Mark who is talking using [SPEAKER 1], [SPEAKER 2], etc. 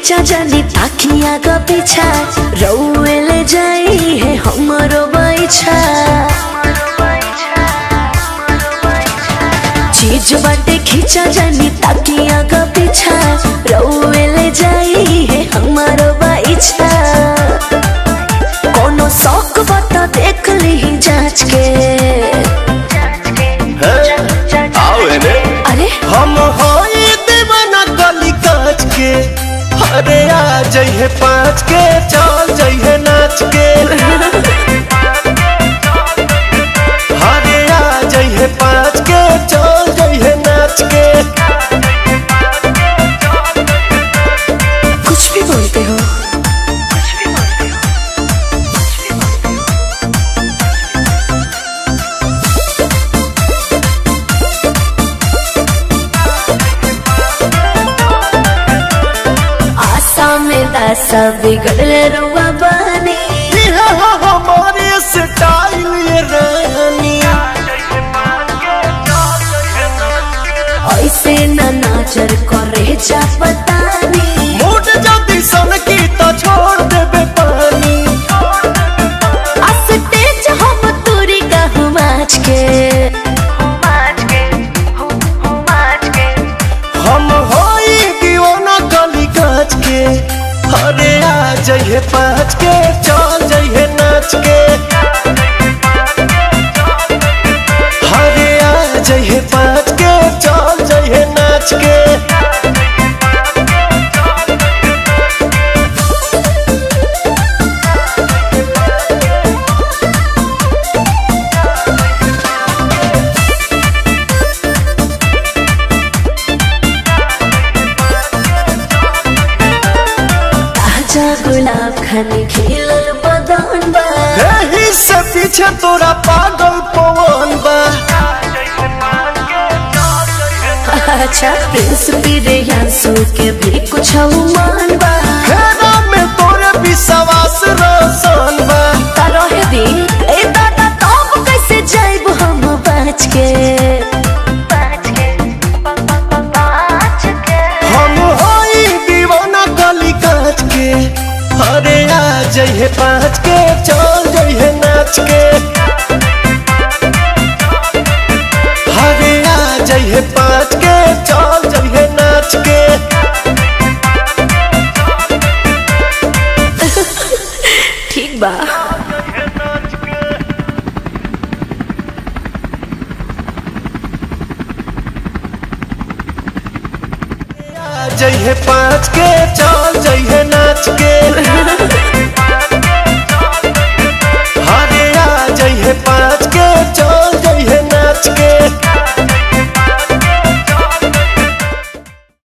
[SPEAKER 1] खींचा जानी ताकिया का पीछा रउए ले जाई है हमरो बैछा चीज बाटे खींचा जानी ताकिया का पीछा रउए ले जाई है हमारो बैछा कोनो शौक बता देख ली जांच के
[SPEAKER 2] आओ एने
[SPEAKER 1] अरे
[SPEAKER 2] हम होई दीवाना गली काच के अरे आ जइहे पाँच के चल जइहे नाच के अरे आ जइहे पाँच के चल जइहे नाच के
[SPEAKER 1] कुछ भी बोलते हो आशा में दासा बिगड़ले रुआ बनी
[SPEAKER 2] ये हो हमारे स्टाइल ये रानी
[SPEAKER 1] ऐसे न नाचर करे जा पतानी
[SPEAKER 2] मूड जल्दी सन की तो छोड़ देबे पानी
[SPEAKER 1] अस्तेज हम तुरी कहूँ माच के
[SPEAKER 2] हम होई दीवाना गली काच के अरे आ जइहे पाँच के चल जइहे नाच के अरे आ जइहे पाँच के चल जइहे नाच के
[SPEAKER 1] ताजा गुलाब खाने खिलल बदन बा
[SPEAKER 2] एही से पीछे तोरा पागल पवन बा
[SPEAKER 1] अच्छा प्रिंस पीरे यांसू के भी कुछ मान बा
[SPEAKER 2] हेरा में तोरे विश्वास रोशन बा
[SPEAKER 1] रहे दी ए दादा तब कैसे जाइब हम बच के
[SPEAKER 2] हम होई दीवाना गली काच के अरे आ जइहे पाँच के चल जइहे नाच के अरे आ जइहे पाँच के चल जइहे नाच के
[SPEAKER 1] ठीक बा
[SPEAKER 2] आ जइहे पाँच के चल जइहे नाच के अरे आ जइहे पाँच के चल जइहे नाच के